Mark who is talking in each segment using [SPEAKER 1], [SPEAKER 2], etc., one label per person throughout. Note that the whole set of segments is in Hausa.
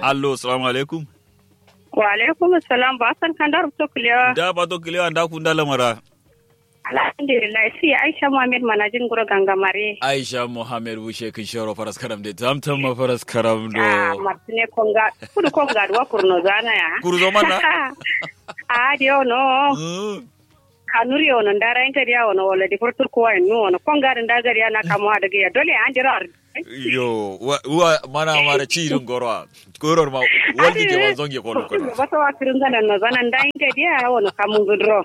[SPEAKER 1] allo assalamu alaikum
[SPEAKER 2] Wa alaikum assalam ba san kan da rubuta kulewa.
[SPEAKER 1] da ba to kilewa da kun da lamara
[SPEAKER 2] Alhamdulillah si Aisha Muhammad manajin gura gangamare.
[SPEAKER 1] aisha muhammad bushe kin shoro faras karam de tamtam ma faras karam
[SPEAKER 2] Ah,
[SPEAKER 1] do
[SPEAKER 2] Martine Konga, kudu Konga duwa kurno zana ya.
[SPEAKER 1] kurzo mana
[SPEAKER 2] Ah, dio no.
[SPEAKER 1] Mm.
[SPEAKER 2] Kanuri ono ndara en kadi ono wala di furtur ko en no ono Konga nda gari na kamo daga ya dole an jira.
[SPEAKER 1] yo wa wa- mana mara cirin gorwa goror ma waldi ke wa zonge ko ko
[SPEAKER 2] Ba ta wa kirin ganan no zana nda en kadi ya ono kamun gudro.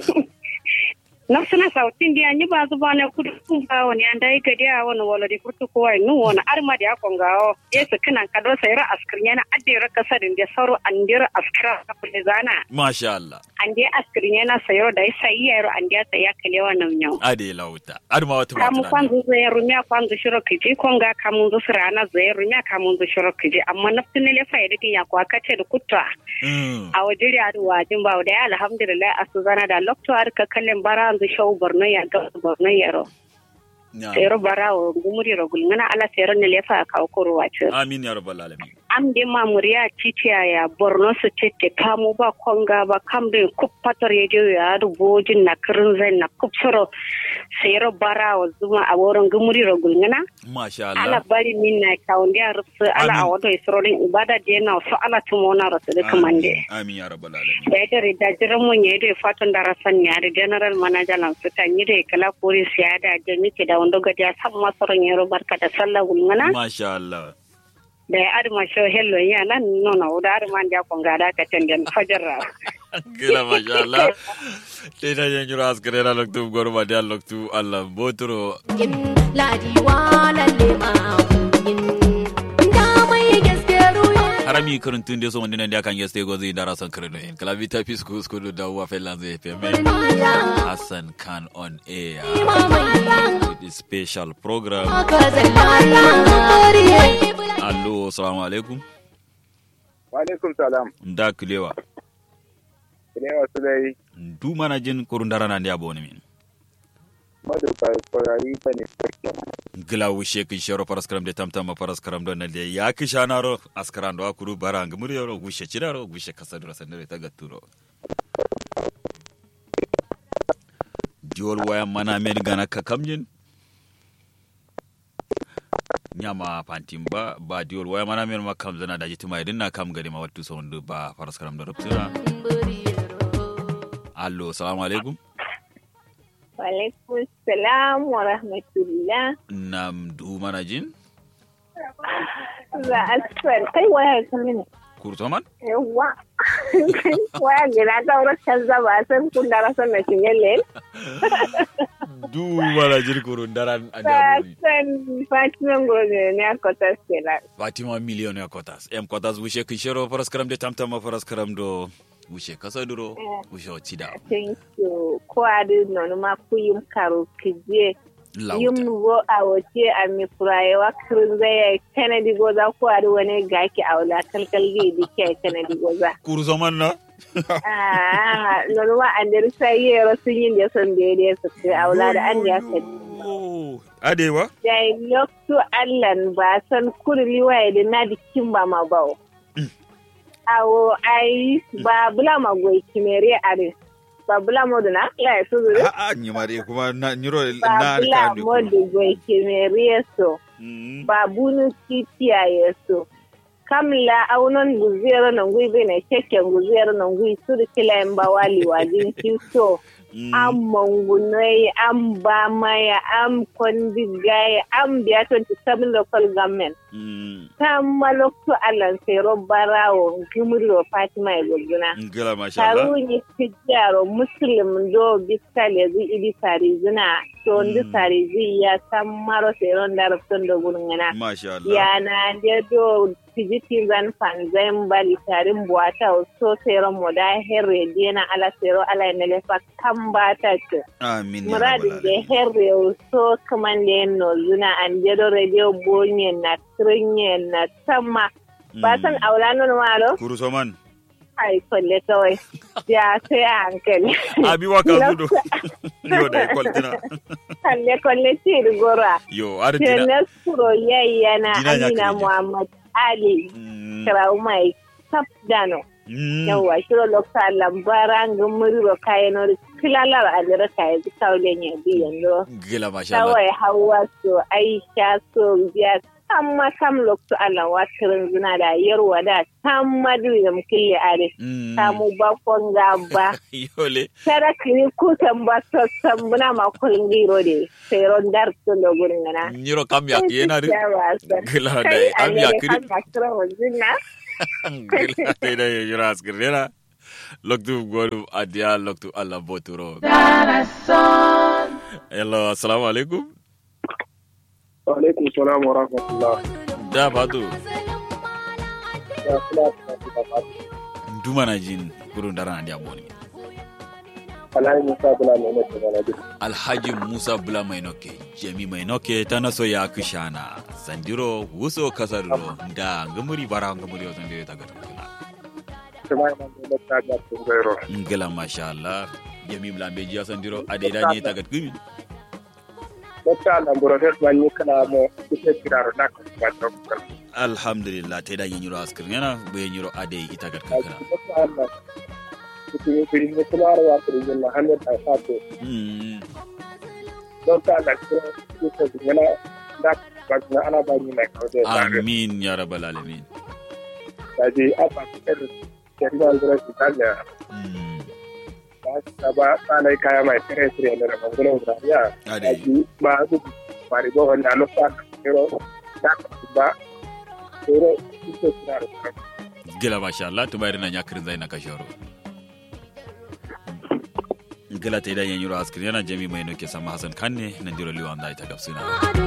[SPEAKER 2] na suna sautin dia ni ba zuba na kudu kun ba wani an dai gadi a wani wala di furtu ko wai nu wani arma da akon gawo yesu kinan kado sayra askirnya na addira kasarin da sauro an dira askira ka kulle zana
[SPEAKER 1] masha Allah
[SPEAKER 2] an dai askirnya na sayro da sai yaro an dai sai ya kale wannan nyau
[SPEAKER 1] ade lauta adma wata
[SPEAKER 2] kamu
[SPEAKER 1] mata
[SPEAKER 2] kwanzu zai rumya kwanzu shiro kiji konga kamu zu sirana zai rumya kamu zu shiro kiji amma naftin ne fa yadda ya kwa kace da kutta
[SPEAKER 1] Mm.
[SPEAKER 2] a wajiri a wajin ba da ya alhamdulillah a su zana da lokto har ka kallin bara zu shau borno ya ga borno yaro
[SPEAKER 1] Ya.
[SPEAKER 2] sero bara o gumuri ro gulngana ala sero ne lefa ka ko ro wace
[SPEAKER 1] amin ya rabbal alamin
[SPEAKER 2] am de ma muriya titiya ya borno su tete kamo ba konga ba kam de kup pator ye je ya du bojin na kirin zai na kup soro sero bara o zuma a woron gumuri ro gulngana
[SPEAKER 1] masha
[SPEAKER 2] ala
[SPEAKER 1] Allah
[SPEAKER 2] bari min na kaunde a rufu ala
[SPEAKER 1] Amin.
[SPEAKER 2] a wato isrorin ibada de na so ala tumona ro su kamande
[SPEAKER 1] amin ya rabbal alamin
[SPEAKER 2] da ita da jiran mun ya da fatan da rasan ya da general manager lan su tan yi da kala kori siya da jami ke da wanda gaja san masaron yaro barka da sallah gulmana
[SPEAKER 1] masha Allah
[SPEAKER 2] da ya adma sho hello ya nan nono da adma da kon ga da ka tandan fajarra
[SPEAKER 1] gila masha Allah te na jan jura askare na loktu gorma da loktu Allah botoro
[SPEAKER 3] yin ladiwa lalle ma yin da mai gaske ruwa
[SPEAKER 1] harami karantun da so wanda nan da kan yeste gozi da rasan karno en kala vita fisku skudu da wa felan zai feme Hassan Khan on air with the special program allo assalamu alaikum
[SPEAKER 4] Walaikum salam.
[SPEAKER 1] da kilewa
[SPEAKER 4] Ile wasu dai
[SPEAKER 1] du mana jin kurun dara nan da boni min
[SPEAKER 4] madu kwarari ba ne sarki.
[SPEAKER 1] gila wushe kin shero paraskaram de tamtama paraskaram don nan de ya ki shanaro askaran do akuru bara ngamuri yoro wushe chiraro wushe kasadura sandere ta gaturo diol waya mana men gana ka kamjin nyama pantim ba ba diol waya mana men ma kam zana da jitima idin na kam gari ma wattu sondu ba paraskaram da rupsira allo assalamu alaikum
[SPEAKER 5] Walaikum salam wa rahmatullah.
[SPEAKER 1] nam du mana jin
[SPEAKER 5] Za a sfer kai waya ta mini.
[SPEAKER 1] kurtoman
[SPEAKER 5] Yawwa. Waya gina ta wurin canza ba san kun da rasan na shinye lel.
[SPEAKER 1] du mana jin kurun daran
[SPEAKER 5] Ba
[SPEAKER 1] adaboni
[SPEAKER 5] san Fatima Ngozi ne a kota stela.
[SPEAKER 1] fatima million ya kotas em kotas wushe kishero paraskaram de tamtama paraskaram do wushe kasaduro wushe ochida
[SPEAKER 5] Thank you. Ko adi nonu ma ku yim karo kije. Yim
[SPEAKER 1] lauta
[SPEAKER 5] go a wace a mi furaye wa kirin zai Kennedy goza ko adi wani gaki a wula kalkal gi dike Kennedy goza.
[SPEAKER 1] kurzoman na
[SPEAKER 5] Ah, nonuma andere sai yero sun yin da son daidai su kai aula da an ya kai.
[SPEAKER 1] adewa
[SPEAKER 5] Dai lokto allan ba san kurli waye da na dikin ba ma bawo. Awo ai ba bula ma goyi kimere are. Ba bula mo na ya su zuru.
[SPEAKER 1] a a nyimare kuma na nyiro
[SPEAKER 5] Ba
[SPEAKER 1] na
[SPEAKER 5] bula
[SPEAKER 1] arkan
[SPEAKER 5] mo da goyi kimere so.
[SPEAKER 1] Mm.
[SPEAKER 5] Ba bunu kitiya ya so. Kamla aunon guzero nan gui bene kekken guzero nan gui su da kila en ba wali wajin so. an mangunai an bamaya an kwandigaya an biya 27 local government
[SPEAKER 1] Mm.
[SPEAKER 5] ta malokto alan sero barawo gimuro fatima e goguna
[SPEAKER 1] ngila masha Allah
[SPEAKER 5] taruni tijjaro muslim do biskal yazu idi sarizina to ndi
[SPEAKER 1] Mm.
[SPEAKER 5] sarizi ya san maro sero ndarafton do gurngana
[SPEAKER 1] masha Allah
[SPEAKER 5] yana de do tijiti zan fanzan bali tarin buwata so sero moda herre dena ala sero ala nele fa kambata ce
[SPEAKER 1] amin ya
[SPEAKER 5] muradin
[SPEAKER 1] rabbal
[SPEAKER 5] da
[SPEAKER 1] alamin.
[SPEAKER 5] herre so kaman da no zuna an jedo radio bonye na trinye na sama ba san
[SPEAKER 1] Mm.
[SPEAKER 5] aula non malo
[SPEAKER 1] kurzoman
[SPEAKER 5] ai kolle kawai ya sai a hankali
[SPEAKER 1] abi wa ka zudo yo da kwaltina
[SPEAKER 5] kalle kolle tiri gora
[SPEAKER 1] yo artina
[SPEAKER 5] Jenes kuro yayyana
[SPEAKER 1] Dina ya
[SPEAKER 5] Amina
[SPEAKER 1] kirje.
[SPEAKER 5] Muhammad ali
[SPEAKER 1] Mm.
[SPEAKER 5] kirau mai tap dano
[SPEAKER 1] Mm.
[SPEAKER 5] yawa shiro lokta lambara ngumuriro kayeno kilalar alira kaye kawle nya biyan do
[SPEAKER 1] gila masha Allah
[SPEAKER 5] kawai hawa so aisha so biya tamma kam lokto Allah watirin zina da yarwa da tamma da mukille are
[SPEAKER 1] Mm.
[SPEAKER 5] samu bakon gaba
[SPEAKER 1] yole
[SPEAKER 5] tara kini kutan ba sassan muna makulin giro de sai ron dar sun da gurin gana
[SPEAKER 1] nyiro kam yak yena de gila da
[SPEAKER 5] kai
[SPEAKER 1] am
[SPEAKER 5] a
[SPEAKER 1] yak
[SPEAKER 5] kan kasuwar wajen na
[SPEAKER 1] gila da da yura askirena loktu godu adia loktu Allah boturo hello assalamu alaikum
[SPEAKER 4] alaikum salam wa rahmatullah
[SPEAKER 1] da fatu
[SPEAKER 4] ya kula da ba
[SPEAKER 1] nduma na jin kurun dara na dia boni
[SPEAKER 4] alai musa bula ne ne da na duk
[SPEAKER 1] alhaji musa bula mai noke jami mai noke ta naso ya kushana sandiro wuso kasarro da ngamuri bara ngamuri wasan da ya tagar kula
[SPEAKER 4] kuma ina da ta ga tun gairo
[SPEAKER 1] ngala masha Allah jami bula be jiya sandiro ade da ne tagar gumi
[SPEAKER 4] wata lambura da ban yi kana mo kike kiraro da ka ba ta kan
[SPEAKER 1] alhamdulillah te da nyiro askir ngana be nyiro ade ita gar kala
[SPEAKER 4] wata Allah kike kiri ne kuma rawa kiri ne hanet a sato
[SPEAKER 1] mm
[SPEAKER 4] wata Allah kike kike ne da ba na ana ba ni mai kawo da
[SPEAKER 1] amin ya rabbal alamin
[SPEAKER 4] da je a ba ta da ke da ngura su ta da
[SPEAKER 1] mm
[SPEAKER 4] ba ba sanai kaya mai tare tare ne da mangunan da ya
[SPEAKER 1] ade
[SPEAKER 4] aji ba su bari bo wanda no fa pero da ba pero kike kiraro kan
[SPEAKER 1] gila masha Allah to bayar na nyakirin zai na kashoro gila te da nyiro askir yana jami mai noke sama hasan kanne nan diro liwan da ita gafsuna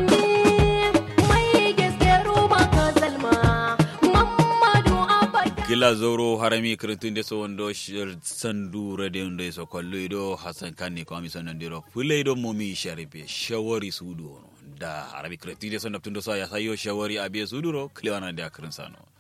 [SPEAKER 3] mai gaskero baka zalma Muhammadu Abba
[SPEAKER 1] gila zoro harami kirintun de so wondo shir sandu rade ndo so kollo do hasan kanne ko ami sonon diro fulay do momi sharibe shawari sudu ono da harami kirintun de so naptundo so ya sayo shawari abe suduro klewana de akirin sano